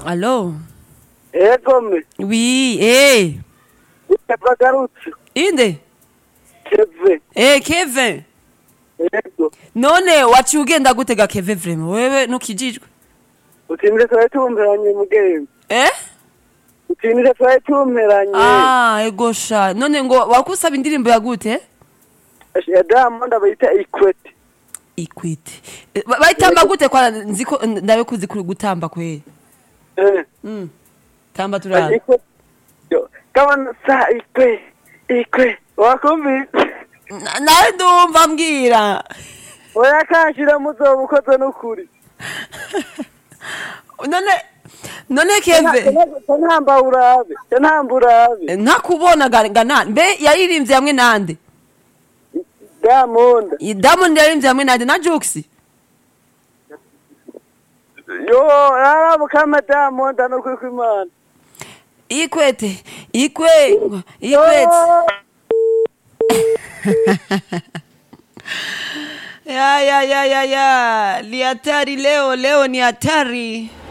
Allo Ego me. Oui, eh. Bagarutse. Inde? Keve. Eh, Kevin. Ego. None waciye ugenda gutega Kevin vraiment? Wewe ntukijijwe? Utimire twari tumperanye mugenzi. Eh? Utimire twari tumperanye. Ah, ego sha. None ngo wakusaba indirimbo ya gute? Ya Diamond abayita Equity. Equity. Eh, ba- Bayitamba gute kwa nziko ndawe kuzi kuri gutamba kwe. Eh. Mm. Tamba turara. Equity. Yo. Kama sa Equity. Equity. Wakumvise? Na- Nawe ndumva mbwira. Oya kanshira muzoba ukoze n'ukuri. None none Kevin. Ntamba urabe. Ntamba urabe. ntakubona gana mbe yaririmbye hamwe nande Diamond. Diamond yaririmbye hamwe nande na Jux Yo, yarabu kama Diamond anukuri kw'Imana. ikwete ikwe ikwete ya ya ya ya ya ni hatari leo leo ni hatari